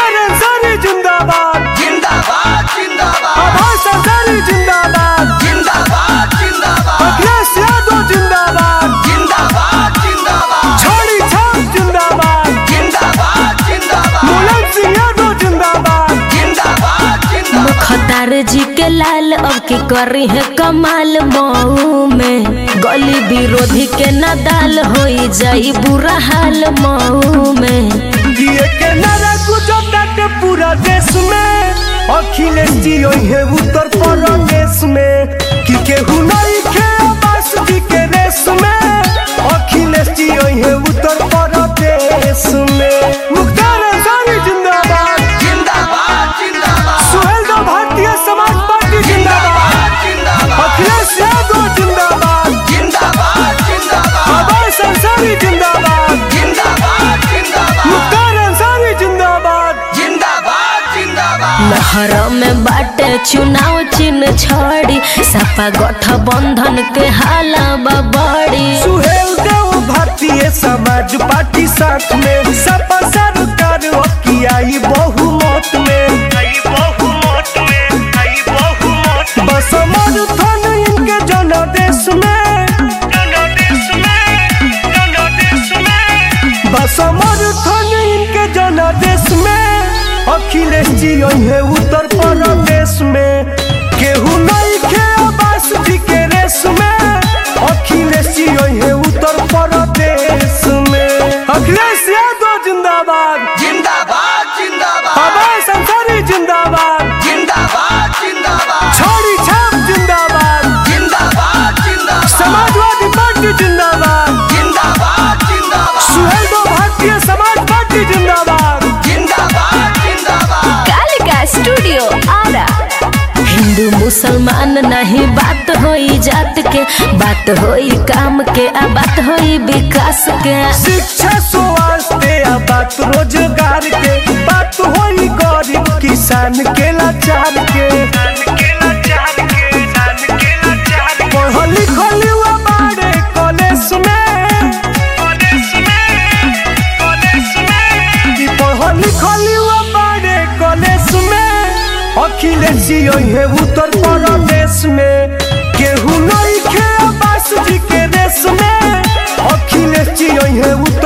मुख्तार अंसारी जिंदाबाद जिंदाबाद जिंदाबाद आभास अंसारी जिंदाबाद जिंदाबाद जिंदाबाद अखिलेश यादव जिंदाबाद जिंदाबाद जिंदाबाद छोड़ी छाप जिंदाबाद जिंदाबाद जिंदाबाद मुलायम सिंह यादव जिंदाबाद जिंदाबाद जिंदाबाद मुख्तार जी के लाल अब की करी है कमाल मऊ में गली विरोधी के नदाल हो जाई बुरा हाल मऊ में दिए के नारा गुजरता के पूरा देश में अखिलेश जी है उत्तर प्रदेश में कि केहू नहीं खे आवास जी के रेस में अखिलेश जी है उत्तर प्रदेश में मुख्तार अंसारी जिंदाबाद जिंदाबाद जिंदाबाद सुहेल देव भारतीय समाज पार्टी जिंदाबाद जिंदाबाद अखिलेश यादव जिंदाबाद जिंदाबाद जिंदाबाद आवास अंसारी जिंदाबाद जिंदाबाद जिंदाबाद मुख्तार अंसारी जिंदाबाद जिंदाबाद जिंदाबाद लहर में बाटे चुनाव चिन्ह छोड़ी सपा गठबंधन के हाला बड़ी सुहेल देव भारतीय समाज पार्टी साथ में सपा सरकार की आई बहुमत में बस समर्थन इनके जनादेश में बस समर्थन इनके जनादेश में अखिलेश जी है उत्तर प्रदेश में केहू नहीं खे आवास जी के रेस में अखिलेश जी है उत्तर प्रदेश में अखिलेश यादव जिंदाबाद जिंदाबाद जिंदाबाद आवास अंसारी जिंदाबाद जिंदाबाद जिंदाबाद छोड़ी छाप जिंदाबाद जिंदाबाद जिंदाबाद समाजवादी पार्टी जिंदाबाद जिंदाबाद जिंदाबाद सुहेल देव भारतीय समाज पार्टी जिंदाबाद जिंदाबाद जिंदाबाद कालिका स्टूडियो आरा हिंदू मुसलमान नहीं बात होई जात के बात होई काम के आ बात होई विकास के शिक्षा स्वास्थ्य आ बात रोजगार के बात होई गरीब किसान के लाचार के पढ़ल लिखल युवा बाड़े कॉलेज में कि पढ़ल लिखल युवा बाड़े कॉलेज में अखिलेश जी है उत्तर प्रदेश में केहू नहीं खे आवास जी के रेस में अखिलेश जी है उत्तर